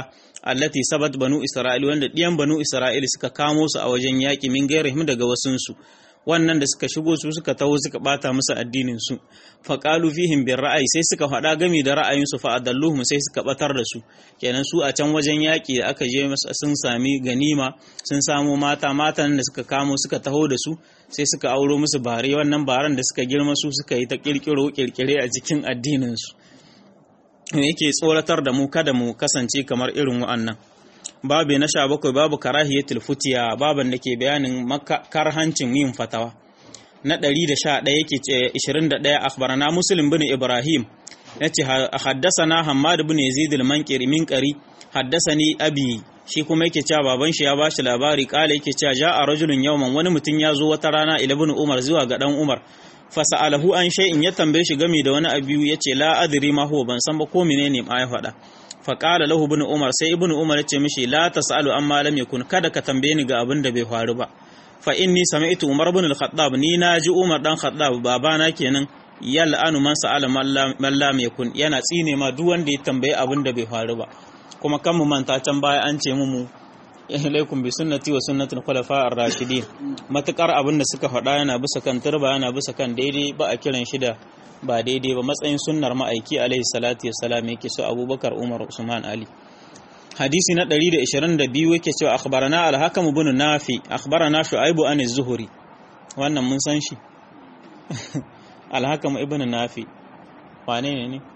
allati sabat banu isra'il wanda diyan banu isra'il suka kamo su a wajen yaki min gairihim daga wasunsu wannan da suka shigo su suka taho suka bata musu addinin su fa qalu fihim bir ra'ayi sai suka faɗa gami da ra'ayin su fa adalluhum sai suka batar da su kenan su a can wajen yaki da aka je sun sami ganima sun samo mata matan da suka kamo suka taho da su sai suka auro musu bare wannan baran da suka girma su suka yi ta kirkiro kirkire a cikin addinin su yake tsoratar da mu kada mu kasance kamar irin wa'annan babu na sha bakwai babu karahiyatul futiya baban da ke bayanin karhancin yin fatawa na ɗari da sha ɗaya yake ce ishirin da ɗaya akhbarana muslim bin ibrahim ya ce haddasana hammad bin yazid al-mankiri min qari haddasani abi shi kuma yake cewa baban shi ya bashi labari kala yake cewa ja'a rajulun yawman wani mutum ya zo wata rana ila bin umar zuwa ga dan umar fasa'alahu an shay'in ya tambaye shi game da wani abu yace la adri ma huwa ban san ba ko menene ma ya faɗa faƙala lahu ibn umar sai ibn umar ce mishi la tasalu amma lam yakun kada ka tambaye ni ga abin da bai faru ba fa inni sami'tu umar ibn al-khattab ni na ji umar dan khattab babana kenan yal'anu man sa'ala man lam yakun yana tsine ma duk wanda ya tambaye abin da bai faru ba kuma kan mu manta can baya an ce mu ilaikum bi sunnati wa sunnatul khulafa ar-rashidin matakar abin da suka faɗa yana bisa kan turba yana bisa kan daidai ba a kiran shi da ba daidai ba matsayin sunnar ma'aiki alaihi salatu wassalam yake so abubakar umar usman ali hadisi na 122 yake cewa akhbarana al-hakam ibn nafi akhbarana shu'aibu an az-zuhri wannan mun san shi al-hakam ibn nafi wane ne ne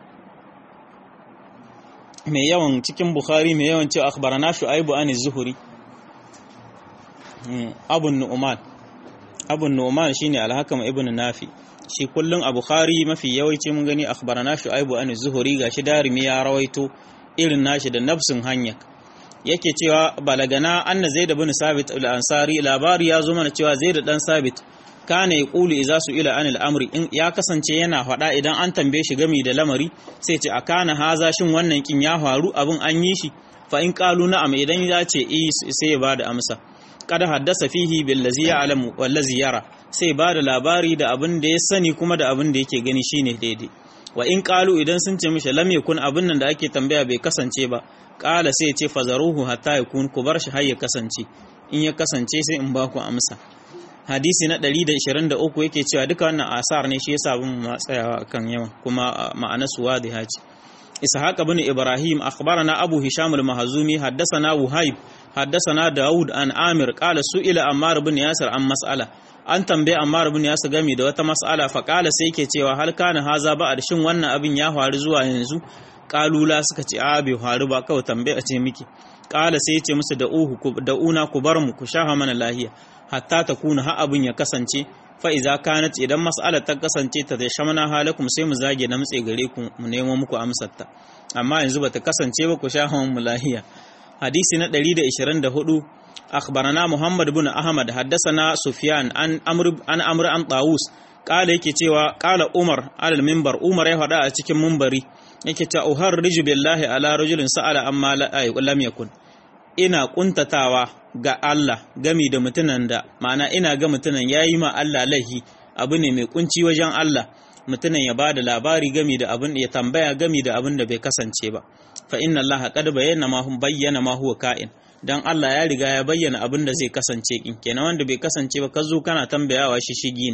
mai yawan cikin bukhari mai yawan cewa akhbarana shu'aibu an az-zuhri abun nu'man abun nu'man shine al-hakam ibn nafi shi kullum a Bukhari mafi yawanci mun gani akhbarana Shu'aibu an Zuhuri gashi darimi ya rawaito irin nashi da nafsin hanya yake cewa balagana anna Zaid ibn Sabit al-Ansari labari ya zo mana cewa Zaid dan Sabit kana yaqulu idza ila anil amri in ya kasance yana faɗa idan an tambaye shi gami da lamari sai ce akana haza shin wannan kin ya faru abin an yi shi fa in qalu na'am idan ya ce eh sai ya bada amsa kada haddasa fihi billazi ya'lamu wallazi yara sai ba da labari da abin da ya sani kuma da abin da yake gani shine daidai wa in qalu idan sun ce mishi lam yakun abin nan da ake tambaya bai kasance ba qala sai ya ce fazaruhu hatta yakun ku bar shi har ya kasance in ya kasance sai in ba ku amsa hadisi na 123 yake cewa duka wannan asar ne shi yasa bin ma tsayawa kan yawan kuma ma'ana su wadiha ce ishaq ibn ibrahim akhbarana abu hisham al-mahzumi haddathana wuhaib haddathana daud an amir qala su'ila ammar ibn yasir an mas'ala an tambaye ammar ibn yasir gami da wata mas'ala fa qala sai yake cewa hal kana haza ba shin wannan abin ya faru zuwa yanzu kalula suka ce a bai faru ba kawai tambaya ce miki qala sai ya ce musu da uhu da una ku bar mu ku shafa mana lahiya hatta ta kuna ha abin ya kasance fa iza kanat idan mas'alar ta kasance ta shamana halakum sai mu zage na mutse gare ku mu nemo muku amsar ta amma yanzu bata kasance ba ku shafa mu lahiya hadisi na 124 akhbarana muhammad ibn ahmad haddathana sufyan an amr an amr an tawus kala yake cewa kala umar alal minbar umar ya faɗa a cikin minbari yake cewa uharriju billahi ala rajulin sa'ala amma lam yakun ina kuntatawa ga Allah gami da mutunan da ma'ana ina ga mutunan yayi ma Allah lahi abu ne mai kunci wajen Allah mutunan ya bada labari gami da abin ya tambaya gami da abin da bai kasance ba fa inna Allah qad bayyana ma hum bayyana ma huwa ka'in dan Allah ya riga ya bayyana abin da zai kasance kin kenan wanda bai kasance ba ka zo kana tambayawa shi shigi ne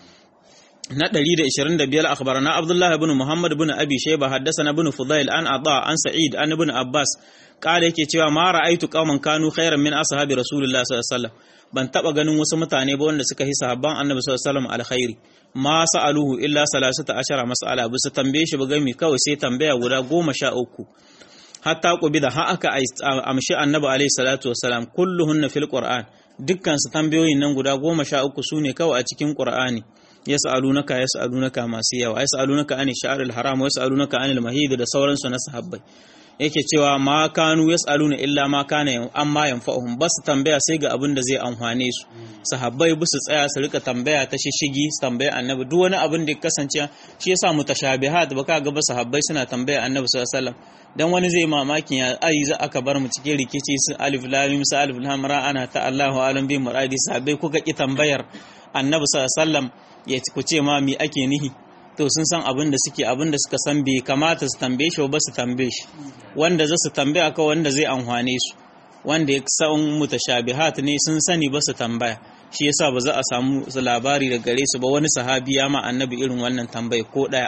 na 125 akhbarana Abdullah ibn Muhammad ibn Abi Shayba haddathana ibn Fudail an Ata an Sa'id an ibn Abbas kala yake cewa ma ra'aitu qauman kanu khairan min ashabi Rasulullah sallallahu alaihi wasallam ban taba ganin wasu mutane ba wanda suka yi sahabban Annabi sallallahu alaihi wasallam alkhairi ma sa'aluhu illa salasata ashara mas'ala bisa tambaye shi ba gami kawai sai tambaya guda goma sha uku hatta da ha aka amshi Annabi alaihi salatu wasalam kulluhunna fil Qur'an dukkan su tambayoyin nan guda goma sha uku sune kawai a cikin Qur'ani yas'alunaka yas'alunaka masu yawa yas'alunaka anil sha'ril haram wa yas'alunaka anil mahid da sauransu na sahabbai yake cewa ma kanu yas'aluna illa ma kana amma yanfa'uhum bas tambaya sai ga abin da zai amfane su sahabbai bu su tsaya su rika tambaya ta shishigi su tambaya annabi duk wani abin da ya kasance shi yasa mutashabihat baka ga ba sahabbai suna tambaya annabi sallallahu alaihi wasallam dan wani zai mamakin ya ai za aka bar mu cikin rikici su alif lam mim sa alif lam ra ana ta Allahu alam bi muradi sahabbai kuka ki tambayar annabi sallallahu alaihi wasallam ya ku ce ma mi ake nihi to sun san abin da suke abin da suka san bai kamata su tambaye shi ba su tambaye shi wanda za su tambaya ka wanda zai amfane su wanda ya san mutashabihat ne sun sani ba su tambaya shi yasa ba za a samu labari da gare su ba wani sahabi ya ma annabi irin wannan tambaya ko daya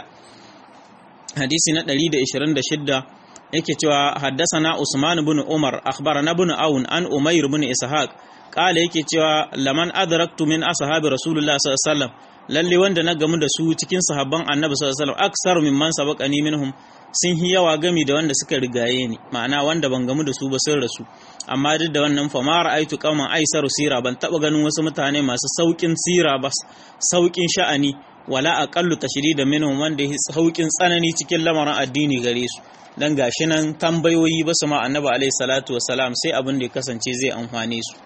hadisi na 126 yake cewa haddasana Usman ibn Umar akhbarana ibn Aun an Umayr ibn Ishaq kala yake cewa laman adraktu min ashabi Rasulullah sallallahu alaihi wasallam lalle wanda na gamu da su cikin sahabban Annabi sallallahu alaihi wasallam aksaru mimman sabaqani minhum sun yi yawa gami da wanda suka rigaye ni ma'ana wanda ban gamu da su ba sun rasu amma duk da wannan fa ma ra'aitu qauman aisaru sira ban taba ganin wasu mutane masu saukin sira ba saukin sha'ani wala aqallu tashrida minhum wanda ya saukin tsanani cikin lamarin addini gare su dan gashi nan tambayoyi ba su ma annabi alaihi salatu wassalam sai abin da ya kasance zai amfane su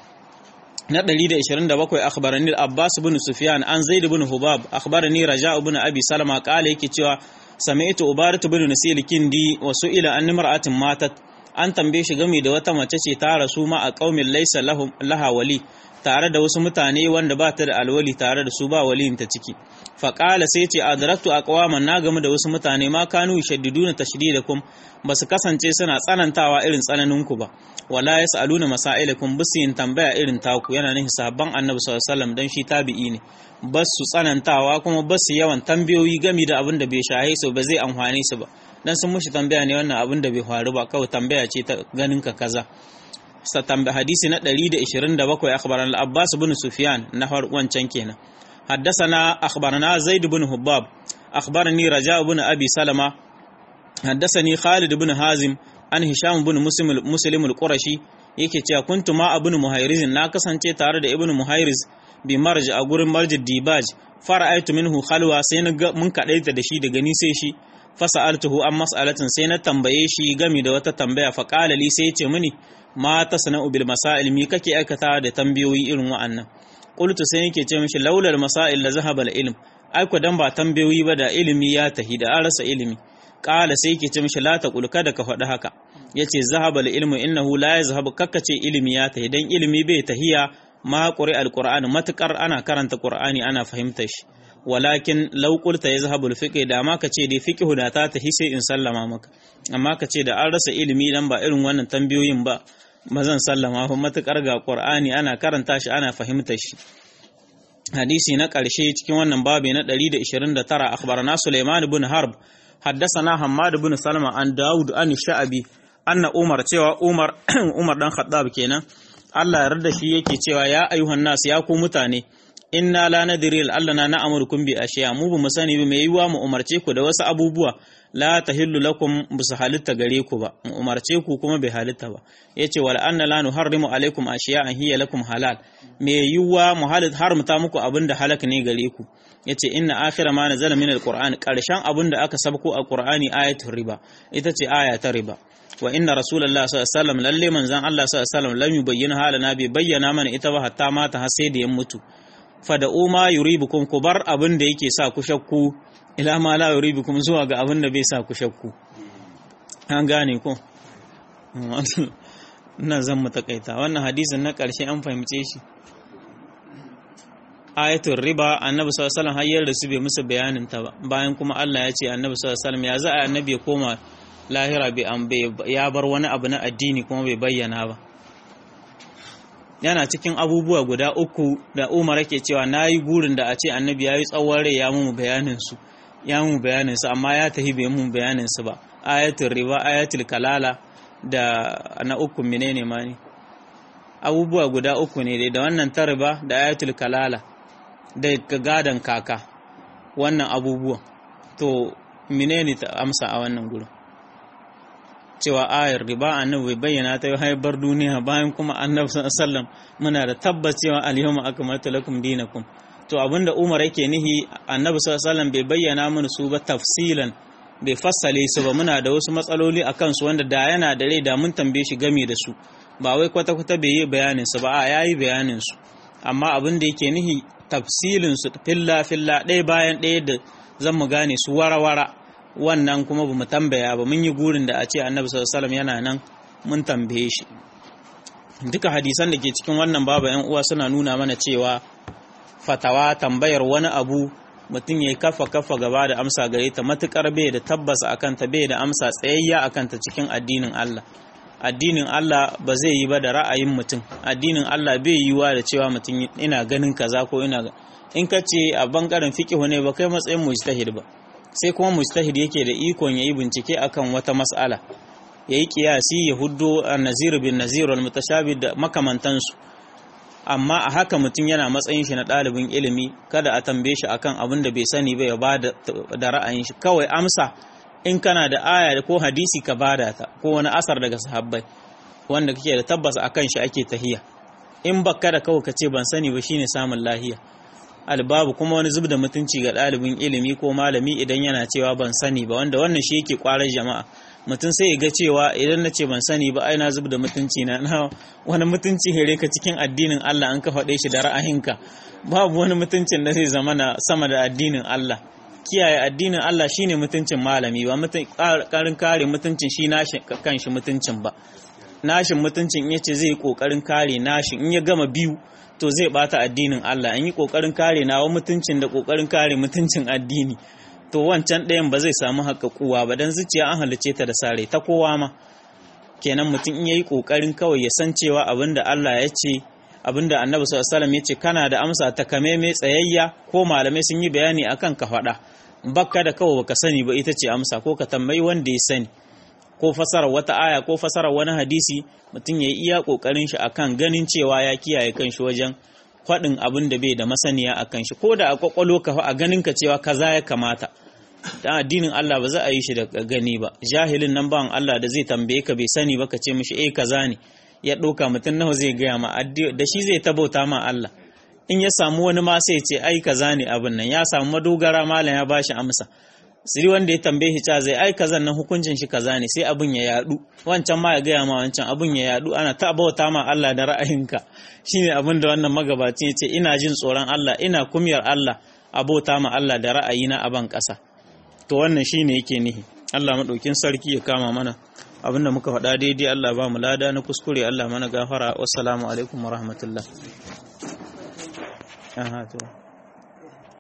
na 127 akhbarani al-abbas ibn sufyan an zaid ibn hubab akhbarani raja ibn abi salama qala yake cewa sami'tu ubarat ibn nasil kindi wa su'ila an imra'atin matat an tambaye shi game da wata mace ce ta rasu ma a qaumin laysa lahum laha wali tare da wasu mutane wanda ba ta da alwali tare da su ba waliyinta ciki faƙala sai ce adraktu aqwaman na game da wasu mutane ma kanu yashaddiduna tashdidakum ba su kasance suna tsanantawa irin tsananinku ba wala yasaluna masailakum bisu yin tambaya irin taku yana nufin sahabban annabi sallallahu alaihi wasallam dan shi tabi'i ne bas su tsanantawa kuma bas su yawan tambayoyi game da abin da bai shahe su ba zai amfane su ba dan sun mushi tambaya ne wannan abin da bai faru ba kawai tambaya ce ta ganin ka kaza hadisi na 127 akhbaran al-Abbas ibn Sufyan na wancan kenan حدثنا أخبرنا زيد بن هباب أخبرني رجاء بن أبي سلمة حدثني خالد بن هازم عن هشام بن مسلم مسلم القرشي yake cewa kuntu ma ibn muhayriz na kasance tare da ibn muhayriz bi marj a gurin marj dibaj fara'aitu minhu khalwa sai na mun kadaita da shi daga ni sai shi fasa'altuhu an mas'alatin sai na tambaye shi game da wata tambaya fa qala li sai ya ce mini ma tasna'u bil masail mi kake aikata da tambayoyi irin wa'annan qultu sai yake ce mishi laulal masail la zahaba al ilm ai ko dan ba tambayoyi ba da ilimi ya tahi da an rasa ilimi qala sai yake ce mishi la taqul kada ka faɗi haka yace zahaba al ilmu innahu la yazhabu kakkace ilimi ya tahi dan ilimi bai tahiya ma quri al qur'an matakar ana karanta qur'ani ana fahimtar shi walakin law qulta yazhabu al fiqh da ma kace dai fiqh da ta tahi sai in sallama maka amma kace da an rasa ilimi dan ba irin wannan tambayoyin ba mazan sallama fa matukar ga Qur'ani ana karanta shi ana fahimtar shi hadisi na ƙarshe cikin wannan babi na 129 akhbarana Sulaiman ibn Harb haddathana Hammad ibn Salma an Dawud an Sha'abi anna Umar cewa Umar Umar dan Khattab kenan Allah ya yarda shi yake cewa ya ayyuhan nas ya ku mutane inna la nadri allana na amurkum bi ashiya mu bu sani ba mai yiwa mu umarce ku da wasu abubuwa la tahillu lakum bisu halitta gare ku ba mu umarce ku kuma bai halitta ba yace wal anna la nuharrimu alaikum ashiya an hiya lakum halal mai yiwa mu halit haramta muku abinda halak ne gare ku yace inna akhira ma nazala min alquran karshen abinda aka sabko a qur'ani ayatul riba ita ce aya ta riba wa inna rasulullahi sallallahu alaihi wasallam lalle manzon Allah sallallahu alaihi wasallam lam yubayyana halana bai bayyana mana ita ba hatta mata har sai da ya mutu fada'u ma yuribukum ku bar abin da yake sa ku shakku ila ma la yuribukum zuwa ga abin da bai sa ku shakku an gane ko ina zan mu takaita wannan hadisin na ƙarshe an fahimce shi ayatul riba annabi sallallahu alaihi wasallam hayyar da su bai musu bayanin ta ba bayan kuma Allah ya ce annabi sallallahu alaihi wasallam ya za a annabi ya koma lahira bai ya bar wani abu na addini kuma bai bayyana ba yana cikin abubuwa guda uku da Umar yake cewa nayi burin da a ce annabi yayi tsawon rai ya mu bayanin su ya mu bayanin su amma ya tahi bai mu bayanin su ba ayatul riba ayatul kalala da na uku menene ma ne abubuwa guda uku ne da wannan ta riba da ayatul kalala da gadan kaka wannan abubuwan to menene ta amsa a wannan gurin cewa ayar riba annabi bai bayyana ta yi haifar duniya bayan kuma annabi sallam muna da tabbacewa al-yawma akmaltu lakum dinakum to abinda Umar yake nihi annabi sallam bai bayyana mana su ba tafsilan bai fassale su ba muna da wasu matsaloli akan su wanda da yana da rai da mun tambaye shi game da su ba wai kwata kwata bai yi bayanin su ba a yayi bayanin su amma abin da yake nihi tafsilin su filla filla ɗaya bayan ɗaya da zan mu gane su wara-wara wannan kuma ba mu tambaya ba mun yi gurin da a ce annabi sallallahu yana nan mun tambaye shi duka hadisan da ke cikin wannan babu yan uwa suna nuna mana cewa fatawa tambayar wani abu mutum ya kafa kafa gaba da amsa gare ta matukar bai da tabbas akan ta bai da amsa tsayayya akan ta cikin addinin Allah addinin Allah ba zai yi ba da ra'ayin mutum addinin Allah bai yiwa da cewa mutum ina ganin kaza ko ina in ka ce a bangaren fiqhu ne ba kai matsayin mujtahid ba sai kuma mujtahid yake da ikon yayi bincike akan wata mas'ala yayi kiyasi ya huddo an-nazir bin nazir wal mutashabih da makamantansu amma a haka mutum yana matsayin shi na ɗalibin ilimi kada a tambaye shi akan abin da bai sani ba ya ba da ra'ayin shi kawai amsa in kana da aya ko hadisi ka bada ta ko wani asar daga sahabbai wanda kake da tabbas akan shi ake tahiya in baka da kawai ka ce ban sani ba shine samun lahiya albabu kuma wani zub da mutunci ga ɗalibin ilimi ko malami idan yana cewa ban sani ba wanda wannan shi yake kwarar jama'a mutum sai ya ga cewa idan na ce ban sani ba ai na zub da mutunci na na wani mutunci here ka cikin addinin Allah an ka faɗe shi da ra'ayinka babu wani mutuncin da zai zama na sama da addinin Allah kiyaye addinin Allah shine mutuncin malami ba karin kare mutuncin shi nashi kanshi mutuncin ba nashin mutuncin yace zai yi kokarin kare nashin in ya gama biyu to zai bata addinin Allah in yi kokarin kare nawa mutuncin da kokarin kare mutuncin addini to wancan ɗayan ba zai samu haƙaƙuwa ba don zuciya an halice ta da sare ta kowa ma kenan mutum in yayi ƙoƙarin kawai ya san cewa abin da Allah ya ce abin da annabi sallallahu alaihi ya ce kana da amsa ta kame mai tsayayya ko malamai sun yi bayani akan ka faɗa bakka da kawai baka sani ba ita ce amsa ko ka tambayi wanda ya sani ko fasara wata aya ko fasara wani hadisi mutum ya yi iya ƙoƙarin shi akan ganin cewa ya kiyaye kanshi wajen faɗin abin da bai da masaniya a kan shi ko da a kwakwalo ka a ganin ka cewa kaza ya kamata dan addinin Allah ba za a yi shi da gani ba jahilin nan bawan Allah da zai tambaye ka bai sani ba ka ce mishi eh kaza ne ya ɗauka mutum nawa zai gaya ma da shi zai tabauta ma Allah in ya samu wani ma sai ce ai kaza ne abin nan ya samu madogara malam ya bashi amsa siri wanda ya tambaye shi ta zai ai kazan nan hukuncin shi kaza ne sai abin ya yadu wancan ma ya gaya ma wancan abin ya yadu ana ta bauta ma Allah da ra'ayinka shine abin da wannan magabacin ya ce ina jin tsoron Allah ina kumyar Allah a bauta ma Allah da ra'ayina a ban ƙasa to wannan shine yake nihi Allah madaukin sarki ya kama mana abinda muka faɗa daidai Allah ba mu lada na kuskure Allah mana gafara wassalamu alaikum wa rahmatullah aha to